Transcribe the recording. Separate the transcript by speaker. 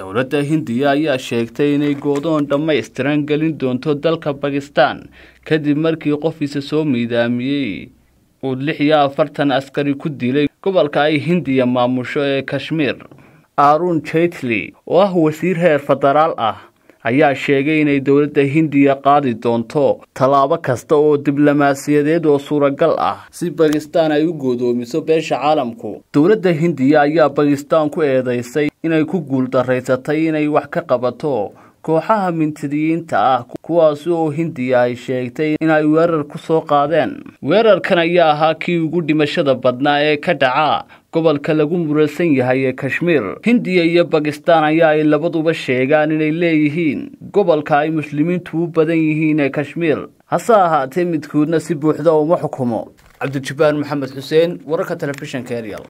Speaker 1: dowladda hindiya ayaa sheegtay inay goodoon dhammaystiran gelin doonto dalka bakistan kadib markii qofiisa soo miidaamiyey uu lix iyo afartan askari ku dilay gobolka ay hindiya maamusho ee kashmiir arun jaitli oo ah wasiir heer federaal ah ayaa sheegay inay dowladda hindiya qaadi doonto tallaabo kasta oo diblomaasiyadeed oo suuragal ah si bakistan ay u goodoomiso beesha caalamku dowladda hindiya ayaa bakistan ku eedeysay inay ku guuldaraysatay inay wax ka qabato kooxaha mintidiyiinta ah kuwaasi oo hindiya ay sheegtay inay weerar ku soo qaadeen weerarkan ayaa ahaa kii ugu dhimashada badnaa ee ka dhaca gobolka lagu muralsan yahay ee kashmiir hindiya iyo bakistan ayaa ay labaduba sheegaan inay leeyihiin gobolka ay muslimiintu u badan yihiin ee kashmiir hase ahaatee midkoodna si buuxda uma xukumo cabdijabbaar maxamed xuseen wararka telefishinka eryal